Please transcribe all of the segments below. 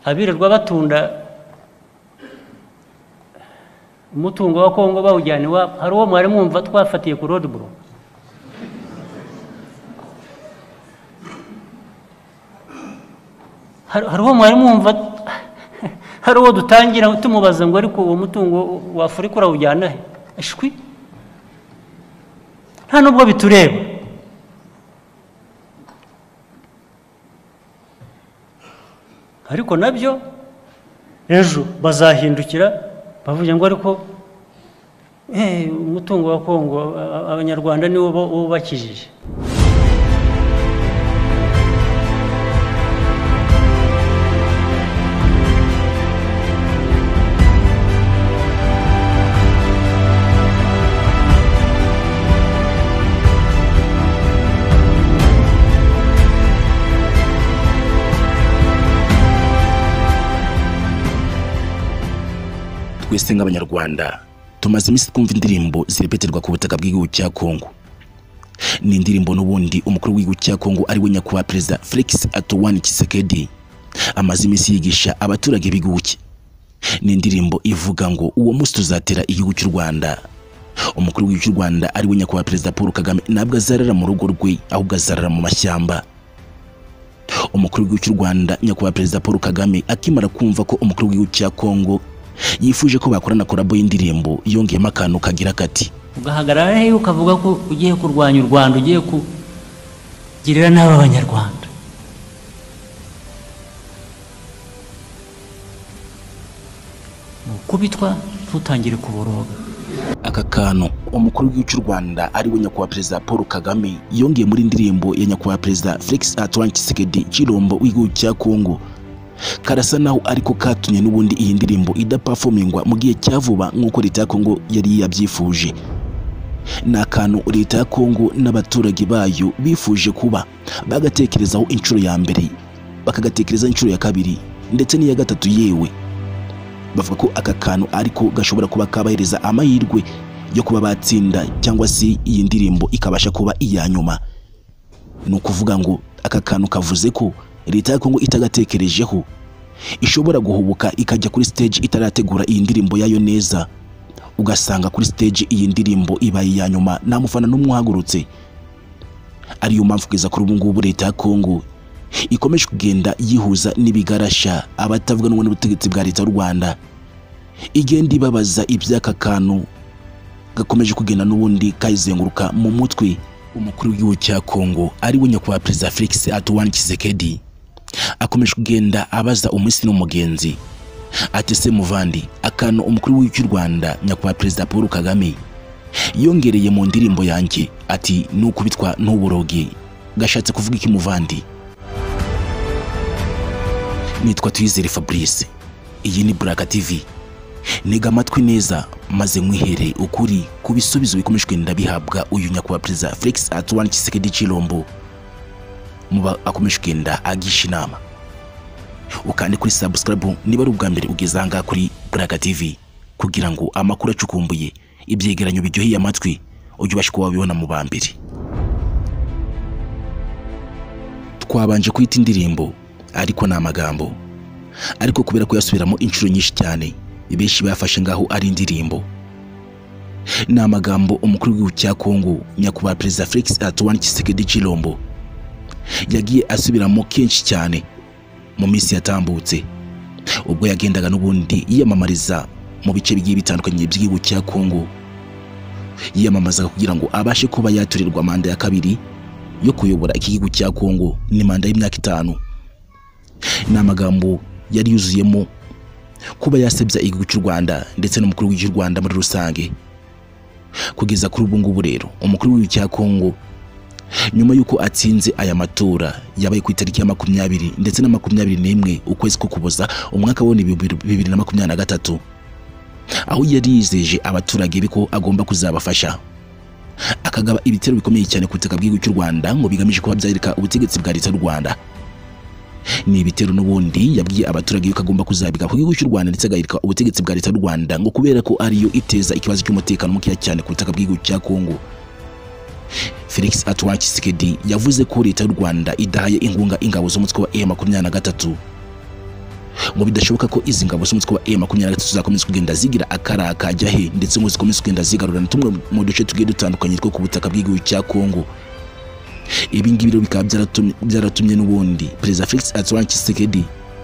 abirirwa batunda umutungo wa kongo bawujyana iwabo hari uwo mwari mwumva twafatiye ku rodeburo hari uwo mwari mwumva hari uwo dutangira tumubaza ngo ariko uwo mutungo wa afurika urawujyana he ashwi nta nubwo bitureba ariko nabyo ejo bazahindukira bavuga ngo ariko eh, umutungo wa kongo a- a- abanyarwanda niwo bo- bubakijije twese nk'abanyarwanda tumaze iminsi twumva indirimbo zirepetirwa ku butaka bw'igihugu cya kongo ni indirimbo n'ubundi umukuru w'igihugu cya kongo ari we nyakubahwa perezida felix atuwani kisekedi amaze iminsi yigisha abaturage b'igihugu cye ni indirimbo ivuga ngo uwo munsi tuzatera igihugu cy'u rwanda umukuru w'igihugu cy'u rwanda ari we nyakubahwa perezida paul kagame ntabwo azarara mu rugo rwe ahubwo azarara mu mashyamba umukuru w'igihugu cy'u Rwanda nyakubahwa perezida Paul Kagame akimara kumva ko umukuru w'igihugu cya Kongo yifuje ko bakorana korabo y'indirimbo yongeyemo akantu kagira kati ugahagarara hehe ukavuga ko ugiye kurwanya u rwanda ugiye kugirira nabi abanyarwanda nukubitwa ntutangire kuboroga aka kantu umukuru w'igihugu cy'u Rwanda ari we nyakubahwa perezida Paul Kagame yongeye muri indirimbo ya nyakubahwa perezida Felix Antoine Tshisekedi Chilombo w'igihugu cya Kongo karasa naho ariko katumye n'ubundi iyi ndirimbo idapafomingwa mu gihe cya vuba nk'uko leta ya Kongo yari yabyifuje ni akantu leta ya kongo n'abaturage bayo bifuje kuba bagatekerezaho inshuro ya mbere bakagatekerezaho inshuro ya kabiri ndetse n'iya gatatu yewe bavuga ko aka kantu ariko gashobora kuba kabahereza amahirwe yo kuba batsinda cyangwa se iyi ndirimbo ikabasha kuba iya nyuma ni ukuvuga ngo aka kantu kavuze ko leta ya kongo itagatekerejeho ishobora guhubuka ikajya kuri stage itarategura iyi ndirimbo yayo neza ugasanga kuri stage iyi ndirimbo ibaye iya nyuma nta mufana n'umwe uhagurutse ariyo mpamvu kugeza kuri ubu ngubu leta ya kongo ikomeje kugenda yihuza n'ibigarasha abatavuga n'ubundi butegetsi bwa leta y'u rwanda igenda ibabaza iby'aka kantu gakomeje kugenda n'ubundi kayizenguruka mu mutwe umukuru w'igihugu cya kongo ari we nyakubahwa perezida felix antoine kisekedi akomeje kugenda abaza umunsi n'umugenzi ati se muvandi akantu umukuru w'igihugu cy'u rwanda nyakubahwa perezida paul kagame yongereye mu ndirimbo yanjye ati ni ukubitwa ntuboroge gashatse kuvuga iki muvandi nitwa tuyizere fabrice iyi ni buraka tv ntega amatwi neza maze nkwihere ukuri ku bisubizo bikomeje kugenda bihabwa uyu nyakubahwa perezida felix antoine tshisekedi chilombo muba akomeje kugenda agisha inama ukande kuri subscribe niba ari ubwa mbere ugeze ahangaha kuri Buraka TV kugira ngo amakuru acukumbuye ibyegeranyo biryoheye amatwi ujye ubasha kuba wabibona mu ba mbere twabanje kwita indirimbo ariko ni amagambo ariko kubera kuyasubiramo inshuro nyinshi cyane benshi bafashe ngaho ari indirimbo ni amagambo umukuru w'igihugu cya Kongo nyakubahwa perezida Felix Antoine Tshisekedi Chilombo yagiye asubiramo kenshi cyane mu minsi yatambutse ubwo yagendaga n'ubundi yiyamamariza mu bice bigiye bitandukanye by'igihugu cya kongo yiyamamazaga kugira ngo abashe kuba yaturirwa manda ya kabiri yo kuyobora iki gihugu cya kongo ni manda y'imyaka itanu ni amagambo yari yuzuyemo kuba yasebya igihugu cy'u rwanda ndetse n'umukuru w'igihugu cy'u rwanda muri rusange kugeza kuri ubu ngubu rero umukuru w'igihugu cya kongo nyuma y'uko atsinze aya matora yabaye ku itariki ya makumyabiri ndetse na makumyabiri n'imwe ukwezi ko kuboza umwaka w'ibihumbi bibiri na makumyabiri na gatatu aho yari yizeje abaturage be ko agomba kuzabafasha akagaba ibitero bikomeye cyane ku butaka bw'igihugu cy'u rwanda ngo bigamije kuba byareka ubutegetsi bwa leta y'u rwanda ni ibitero n'ubundi yabwiye abaturage yuko agomba kuzabiga ku gihugu cy'u rwanda ndetse agahirika ubutegetsi bwa leta y'u rwanda ngo kubera ko ariyo iteza ikibazo cy'umutekano mukeya cyane ku butaka bw'igihugu cya kongo Felix Antoine Tshisekedi yavuze ko leta y'u Rwanda idahaye inkunga ingabo z'umutwe wa M23 ngo bidashoboka ko izi ngabo z'umutwe wa M23 zakomeza kugenda zigira akara akajya he ndetse ngo zikomeze kugenda zigarura na tumwe mu duce tugiye dutandukanye two ku butaka bw'igihugu cya Kongo ibi ngibi rero bikaba byaratumye- byaratumye n'ubundi perezida felix antoine tshisekedi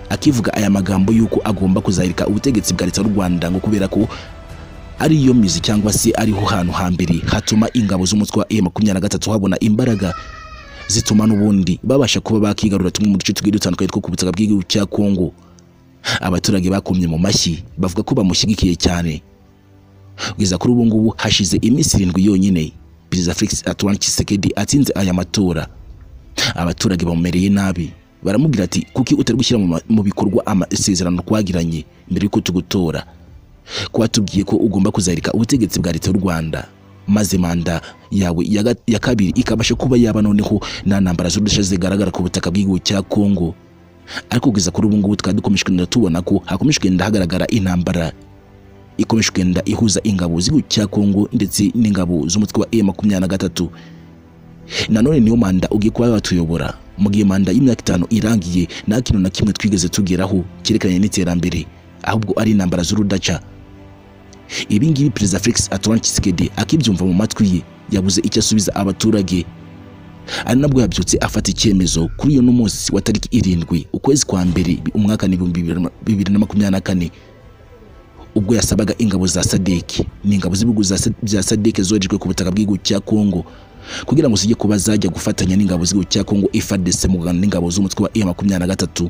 akivuga aya magambo y'uko agomba kuzahirika ubutegetsi bwa leta y'u rwanda ngo kubera ko ariyo mizi cyangwa se ariho hantu hambere hatuma ingabo z'umutwe wa M23 habona imbaraga zituma n'ubundi babasha kuba bakigarura tumwe mu duce tugiye dutandukanye two ku butaka bw'igihugu cya Kongo abaturage bakomye mu mashyi bavuga ko bamushyigikiye cyane kugeza kuri ubu ngubu hashize iminsi irindwi yonyine perezida Felix Antoine Tshisekedi atsinze aya matora abaturage bamumereye nabi baramubwira ati kuki utari gushyira mu ma- mu bikorwa amasezerano twagiranye mbere y'uko tugutora ko watubwiye ko ugomba kuzahirika ubutegetsi bwa leta y'u rwanda maze manda yawe ya ga- ya kabiri ikabasha kuba yaba noneho nta ntambara z'udushya zigaragara ku butaka bw'igihugu cya kongo ariko kugeza kuri ubu ngubu tukaba dukomeje kugenda tubona ko hakomeje kugenda hagaragara intambara ikomeje kugenda ihuza ingabo z'igihugu cya kongo ndetse n'ingabo z'umutwe wa e makumyabiri na gatatu nanone niyo manda ugiye kuba watuyobora mu gihe manda y'imyaka itanu irangiye nta kintu na kimwe twigeze tugeraho cyerekeranye n'iterambere ahubwo ari intambara z'urudaca ibi ngibi perezida felix antoine tshisekedi akibyumva mu matwi ye yabuze icyo asubiza abaturage ari nabwo yabyutse afata icyemezo kuri iyo n'umunsi wa tariki irindwi ukwezi kwa mbere umwaka ni ibihumbi bibiri na- bibiri na makumyabiri na kane ubwo yasabaga ingabo za sadeki ni ingabo z'ibihugu za Sa- bya sadeki zoherejwe ku butaka bw'igihugu cya kongo kugira ngo zijye kuba zajya gufatanya n'ingabo z'igihugu cya kongo ifadese mu rwanda n'ingabo z'umutwe wa e makumyabiri na gatatu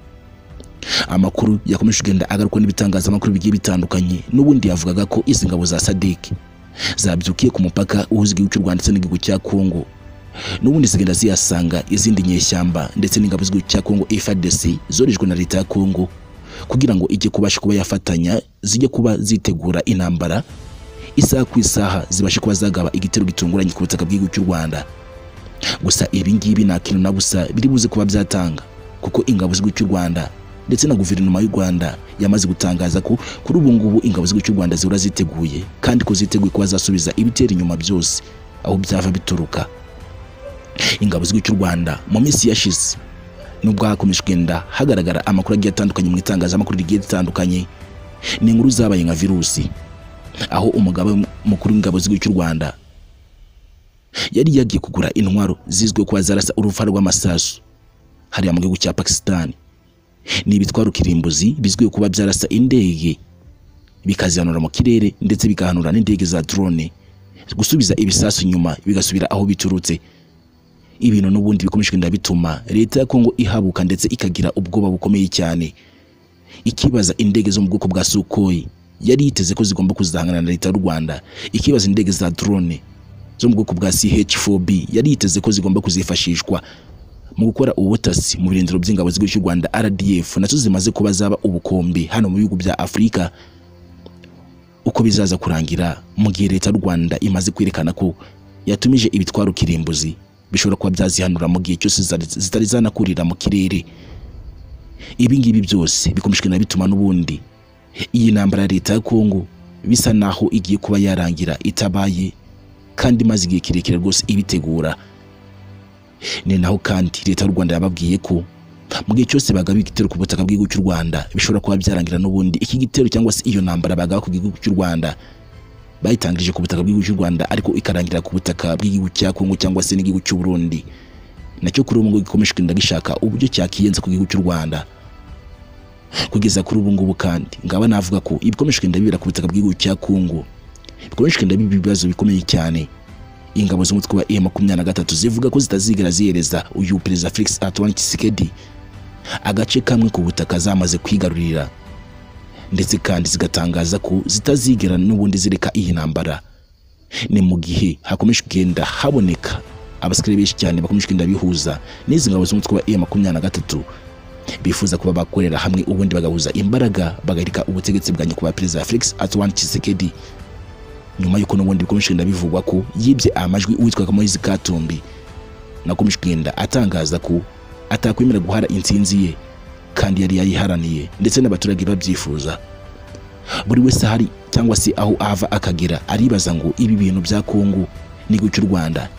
amakuru yakomeje kugenda agarukwa n'ibitangazamakuru bigiye bitandukanye n'ubundi yavugaga ko izi ngabo za sadiki zabyukiye ku mupaka uhuza igihugu cy'u rwanda ndetse n'igihugu cya kongo n'ubundi zigenda ziyasanga izindi nyeshyamba ndetse n'ingabo z'igihugu cya kongo frdc zorejwe na leta ya kongo kugira ngo ijye kubasha kuba yafatanya zijye kuba zitegura intambara isaha ku isaha zibashe kuba zagaba igitero gitunguranye ku butaka bw'igihugu cy'u rwanda gusa ibi ngibi nta kintu na busa biri buze kuba byatanga kuko ingabo z'igihugu cy'u rwanda ndetse na guverinoma y'u rwanda yamaze gutangaza ko kuri ubu ngubu ingabo z'igihugu cy'u rwanda zihora ziteguye kandi ko ziteguye kuba zasubiza ibitera inyuma byose aho byava bituruka ingabo z'igihugu cy'u rwanda mu minsi yashize nubwo hakomeje kugenda hagaragara amakuru agiye atandukanye mu itangazamakuru rigiye ritandukanye ni inkuru zabaye nka virusi aho umugaba mukuru w'ingabo z'igihugu cy'u rwanda yari yagiye kugura intwaro zizwiho kuba zarasa uruva rw'amasasu hariya mu gihugu cya pakisitani ni ibitwaro kirimbuzi bizwiho kuba byarasa indege bikazihanura mu kirere ndetse bikahanura n'indege za drone gusubiza ibisasu inyuma bigasubira aho biturutse ibintu n'ubundi bikomeje kugenda bituma leta ya kongo ihabuka ndetse ikagira ubwoba bukomeye cyane ikibaza indege zo mu bwoko bwa Sukhoi yari yiteze ko zigomba kuzahangana na leta y'u Rwanda ikibaza indege za drone zo mu bwoko bwa CH4B yari yiteze ko zigomba kuzifashishwa mu gukora ubutasi mu birindiro by'ingabo z'igihugu cy'u Rwanda RDF nazo zimaze kuba zaba ubukombe hano mu bihugu bya Afurika uko bizaza kurangira mu gihe leta y'u Rwanda imaze kwerekana ko yatumije ibitwaro kirimbuzi bishobora kuba byazihanura mu gihe cyose zitari- zitari zanakurira mu kirere ibi ngibi byose bikomeje kugenda bituma n'ubundi iyi ntambara ya leta ya kongo bisa naho igiye kuba yarangira itabaye kandi imaze igihe kirekire rwose ibitegura ni naho kandi leta y'u rwanda yababwiye ko mu gihe cyose bagaba igitero ku butaka bw'igihugu cy'u rwanda bishobora kuba byarangira n'ubundi iki gitero cyangwa se iyo ntambara bagaba ku gihugu cy'u rwanda bayitangirije ku butaka bw'igihugu cy'u rwanda ariko ikarangira ku butaka bw'igihugu cya kongo cyangwa se n'igihugu cy'u burundi nacyo kuri ubu ngubu gikomeje kugenda gishaka uburyo cyakiyenza ku gihugu cy'u rwanda kugeza kuri ubu ngubu kandi ngaba navuga ko ibikomeje kugenda bibera ku butaka bw'igihugu cya Kongo bikomeje kugenda biba ibibazo bikomeye cyane ingabo z'umutwe wa M23 zivuga ko zitazigera zihereza uyu perezida Felix Antoine Tshisekedi agace kamwe ku butaka zamaze kwigarurira ndetse kandi zigatangaza ko zitazigera n'ubundi zireka iyi ntambara ni mu gihe hakomeje kugenda haboneka abasirikare benshi cyane bakomeje kugenda bihuza n'izi ngabo z'umutwe wa M23 bifuza kuba bakorera hamwe ubundi bagahuza imbaraga bagarika ubutegetsi bwa nyakubahwa perezida felix antoine tshisekedi nyuma y'uko n'ubundi bikomeje kugenda bivugwa ko yibye amajwi uwitwaga moise katumbi nakomeje kugenda atangaza ko atakwemera guhara intsinzi ye kandi yari yayiharaniye ndetse n'abaturage babyifuza buri wese ahari cyangwa se aho ava akagera aribaza ngo ibi bintu bya kongo n'igihugu cy'u rwanda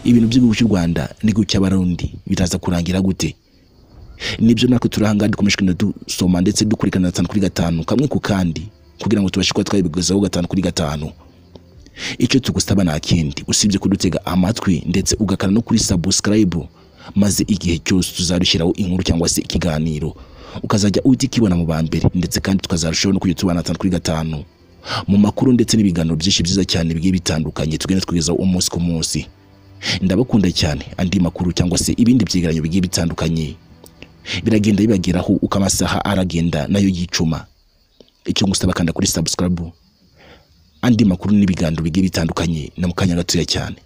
ibintu by'igihugu cy'u rwanda n'igihugu cy'abarundi biraza kurangira gute nibyo natwe turahangara dukomeje kugenda dusoma ndetse dukurikirana gatanu kuri gatanu kamwe ku kandi kugira ngo tubashe kuba twabigezaho gatanu kuri gatanu icyo tugusaba nta kindi usibye kudutega amatwi ndetse ugakana no kuri sabusikarayibu maze igihe cyose tuzarushyiraho inkuru cyangwa se ikiganiro ukazajya uhita ukibona mu ba mbere ndetse kandi tukazarushaho no kujya tubana gatanu kuri gatanu mu makuru ndetse n'ibiganiro byinshi byiza cyane bigiye bitandukanye tugenda twigezaho umunsi ku munsi ndabakunda cyane andi makuru cyangwa se ibindi byegeranyo bigiye bitandukanye biragenda bibageraho uko amasaha aragenda nayo yicuma icyo ngusaba kanda kuri sabusikarabu andi makuru n'ibiganiro bigiye bitandukanye na mu kanya gatoya cyane